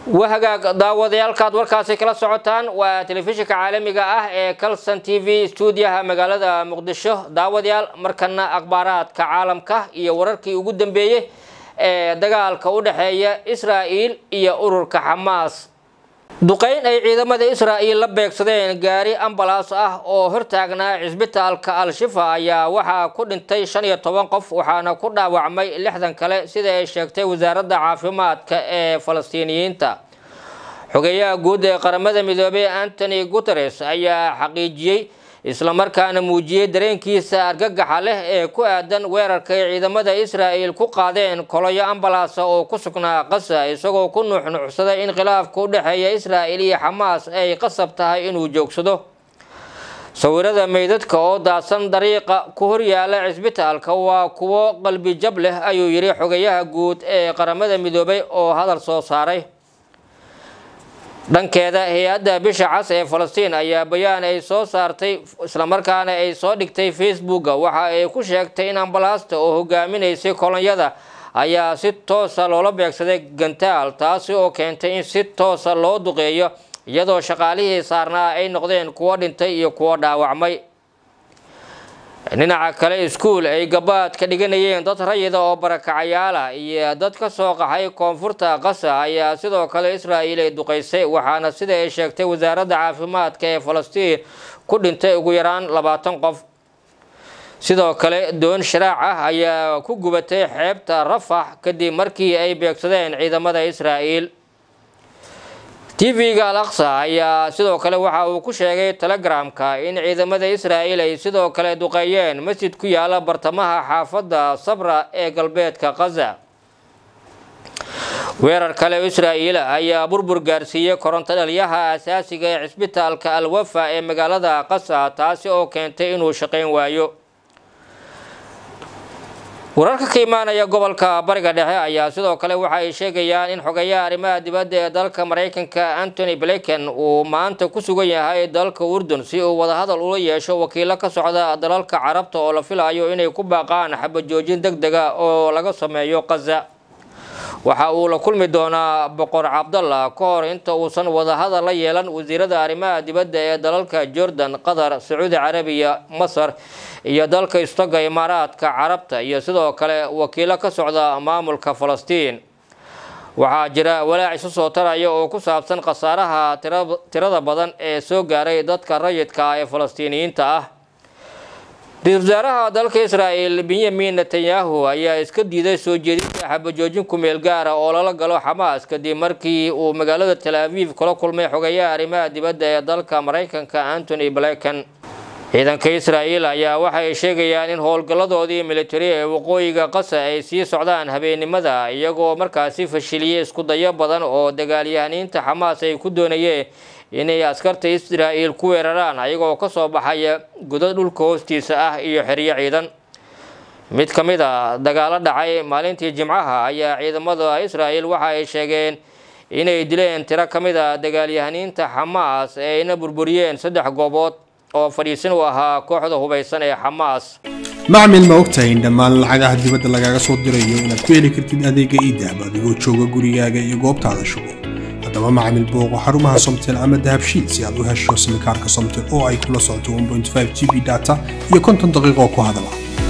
wahagaag daawadayaalkaad warkaasi kala socotaan waa telefishinka caalamiga ah ee calson t v stuudiyaha magaalada muqdisho daawadayaal markana akhbaaraadka caalamka iyo wararkii ugu dambeeyey ee dagaalka u dhexeeya israa'il iyo ururka xamaas duqeyn ay ciidamada israa'il la beegsadeen gaari ambalaas ah oo hortaagnaa cisbitaalka al-shifa ayaa waxaa ku dhintay shan iyo toban qof waxaana ku dhaawacmay lixdan kale sida ay sheegtay wasaaradda caafimaadka ee falastiiniyiinta xogeyaha guud ee qaramada midoobey antony guteres ayaa xaqiijiyey islamarkaana muujiyey dareenkiisa argagaxa leh ee ku aadan weerarka ay ciidamada israa'il ku qaadeen koloyo ambalaasa oo ku sugnaa qasa isagoo ku nuuxnuuxsaday in khilaafka u dhexeeya israa'il iyo xamaas ay qasab tahay inuu joogsado sawirada meydadka oo daadsan dariiqa ku horyaala cisbitaalka waa kuwo qalbi jab leh ayuu yidhi xogeyaha guud ee qaramada midoobay oo hadal soo saaray dhankeeda hay-adda bisha cas ee falastiin ayaa bayaan ay soo saartay islamarkaana ay soo dhigtay facebooka waxa ay ku sheegtay in ambalaasta oo hogaaminaysay kolonyada ayaa si toosa loola beegsaday gantaal taasi oo keentay in si toosa loo duqeeyo iyadoo shaqaalihii saarnaa ay noqdeen kuwo dhintay iyo kuwo dhaawacmay dhinaca kale iskuul ay gabaad ka dhiganayeen dad rayida oo barakacayaala iyo dad ka soo qaxay koonfurta qasa ayaa sidoo kale israa'il ay duqeysay waxaana sida ay sheegtay wasaaradda caafimaadka ee falastiin ku dhintay ugu yaraan labaatan qof sidoo kale doon sharaac ah ayaa ku gubatay xeebta rafax kadib markii ay beegsadeen ciidamada israa'il tv-ga al aqsa ayaa sidoo kale waxa uu ku sheegay telegramka in ciidamada israa'il ay sidoo kale duqeeyeen masjid ku yaala bartamaha xaafadda sabra ee galbeedka kaza weerar kale israa'iil ayaa burbur gaarsiiyey koronto dhaliyaha asaasiga ee cisbitaalka alwafa ee magaalada qasa taasi oo keentay inuu shaqayn waayo wararka ka imaanaya gobolka bariga dhexe ayaa sidoo kale waxa ay sheegayaan in xogeyaha arrimaha dibadda ee dalka maraykanka antony blinken uu maanta ku sugan yahay dalka urdun si uu wadahadal ula yeesho wakiilo ka socda dalalka carabta oo la filayo inay ku baaqaan xabajoojin deg dega oo laga sameeyo kaza waxa uu la kulmi doonaa boqor cabdalla ka hor inta uusan wadahadal la yeelan wasiirada arrimaha dibadda ee dalalka jordan qatar sacuudi carabiya masar iyo dalka istoga imaaraadka carabta iyo sidoo kale wakiilo ka socda maamulka falastiin waxaa jira walaac isu soo taraya oo ku saabsan khasaaraha tirada badan ee soo gaaray dadka rayidka ee falastiiniyiinta ah ra-iisul wasaaraha dalka israa'il benyamin netanyahu ayaa iska diiday soo jeedinta xabajoojin ku-meel gaara oo lala galo xamaas kadib markii uu magaalada tel aviv kula kulmay xogeyaha arrimaha dibadda ee dalka maraykanka antony blinken ciidanka israa'il ayaa waxay sheegayaan in howlgalladoodii militari ee waqooyiga qasa ay sii socdaan habeennimada iyagoo markaasi fashiliyey isku dayo badan oo dagaalyahaniinta xamaas ay ku doonayeen inay askarta israa'il ku weeraraan ayagoo kasoo baxaya godad dhulka hoostiisa ah iyo xeryo ciidan mid ka mid a dagaalo dhacay maalintii jimcaha ayaa ciidamada israa'il waxa ay sheegeen inay dileen tiro ka mid a dagaalyahaniinta xamaas ee ayna burburiyeen saddex goobood oo fadhiisin u ahaa kooxda hubaysan ee xamaas macmil ma ogtahay in dhammaan lacagaha dibadda lagaaga soo dirayo inaad ku heli kartid adeega iidahab adigoo jooga gurigaaga iyo goobtaada shugo haddaba macmil booqo xarumaha somtel ama dahabshiil si aad u hesho simikaarka somtel oo ay kula socoto 1.5 g b data iyo konton daqiiqo ku hadala